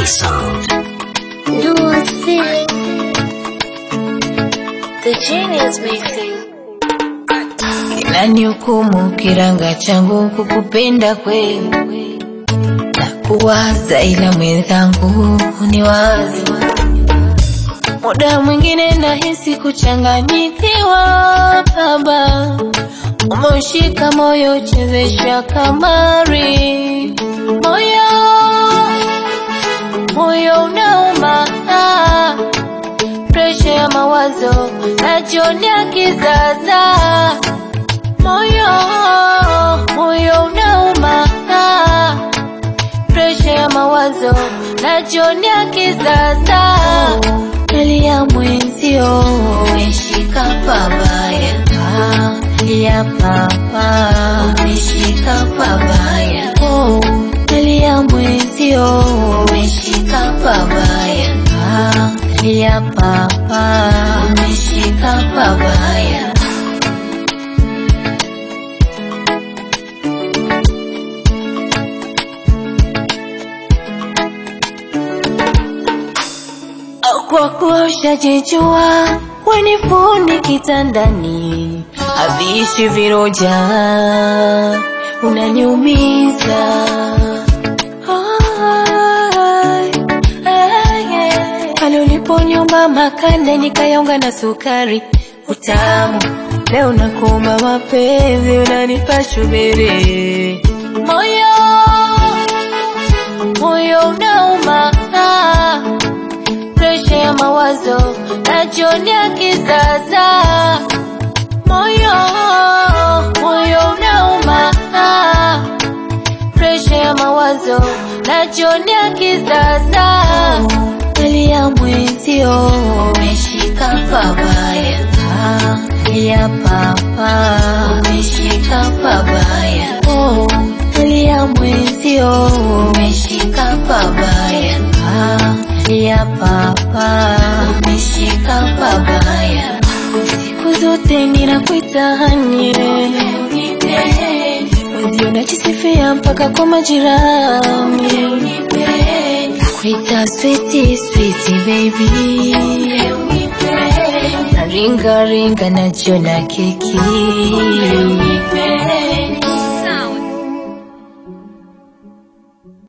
sound. Do a thing. The genius mixing. Kinanihukumu kiranga changu kukupenda kweli na kuwaza, ila mwenzangu ni wazi. Muda mwingine nahisi kuchanganyikiwa, baba umeushika moyo, chezesha kamari, moyo moyo unauma, ah, presha ya mawazo najionea kizaza moyo moyo unauma, ah, presha ya mawazo najionea kizaza, nalia mwenzio umeshika pabaya, ah, nalia papa umeshika pabaya, oh, nalia mwenzio umeshika pabaya, ah, nalia papa umeshika pabaya. kwa kuwa ushajijua weni fundi kitandani, haviishi viroja, unaniumiza Ai, ai, ai. pale uliponyumba makande nikayaunga na sukari utamu, leo nakuomba mapenzi, unanipa shubiri moyo moyo unauma ah presha ya mawazo najionea kizaza, moyo moyo unauma, ah, presha ya mawazo najionea kizaza, nalia mwenzio umeshika pabaya, ah, nalia papa umeshika pabaya, oh, nalia mwenzio umeshika pabaya, ah, ya papa umeshika pabaya, siku zote ninakuita hanie, mwenzio najisifia mpaka kwa majirani, nakuita sweetie sweetie baby, naringa ringa najiona keki